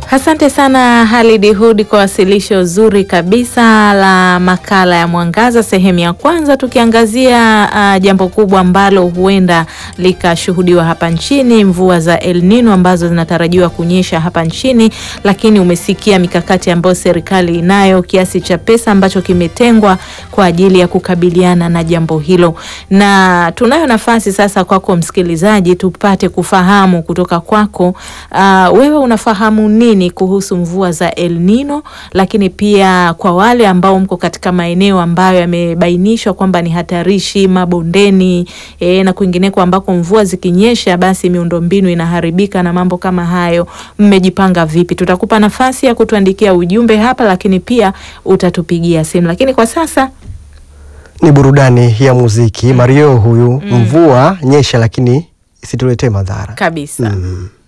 Asante sana Halid Hud kwa wasilisho zuri kabisa la makala ya Mwangaza sehemu ya kwanza, tukiangazia uh, jambo kubwa ambalo huenda likashuhudiwa hapa nchini, mvua za El Nino ambazo zinatarajiwa kunyesha hapa nchini, lakini umesikia mikakati ambayo serikali inayo, kiasi cha pesa ambacho kimetengwa kwa ajili ya kukabiliana na jambo hilo, na tunayo nafasi sasa kwako msikilizaji, tupate kufahamu kutoka kwako, uh, wewe unafahamu nini kuhusu mvua za El Nino, lakini pia kwa wale ambao mko katika maeneo ambayo yamebainishwa kwamba ni hatarishi mabondeni, e, na kwingineko ambako mvua zikinyesha basi miundombinu inaharibika na mambo kama hayo, mmejipanga vipi? Tutakupa nafasi ya kutuandikia ujumbe hapa, lakini pia utatupigia simu, lakini kwa sasa Ni burudani ya muziki. Mario huyu, mvua nyesha, lakini isituletee madhara kabisa mm.